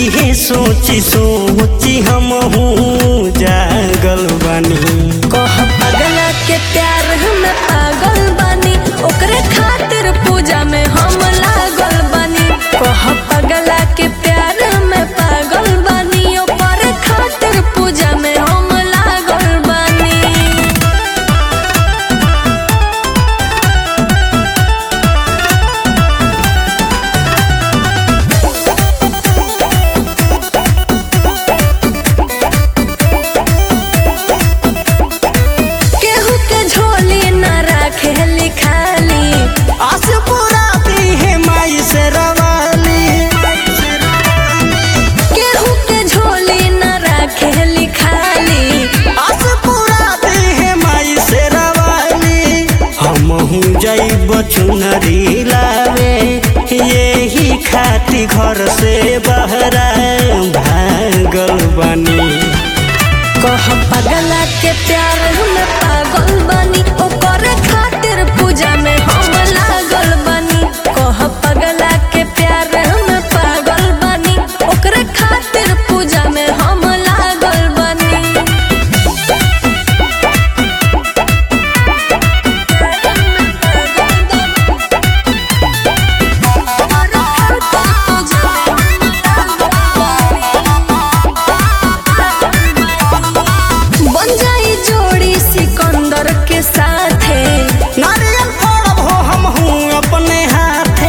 इहे सोची सोची हम जागल बानी कह पगला के प्यार में पागल बानी ओकरे खातिर पूजा में हम लागल बानी कह पगला के प्यार में पागल बानी ओकरे खातिर पूजा में हम लागल बानी केहू के झोली न राखे लिखाली आस पूरा है माई से रवाली केहू के झोली न राखे लिखाली आस पूरा है माई से रवाली हमहू जैब चुनरी लावे यही खाती घर से बहरा भागल बनी कह पगला के प्यार में पागल बनी ओकरे खातिर पूजा में हम लागल बनी कह पगला के प्यार में पागल बनी ओकरे खातिर पूजा में हम लागल बनी बन जाई जोड़ी सिकंदर के साथे नारियल फोड़ब हो हमहू अपने हाथे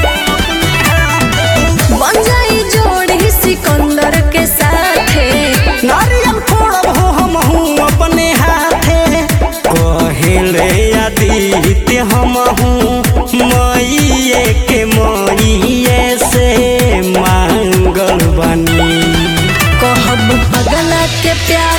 बन जाई जोड़ी सिकंदर के साथे नारियल फोड़ब हो हमहू अपने हाथे कहेले आदित्य हमहू मईए के मईए से मांगल बनी कहब पगला के प्यार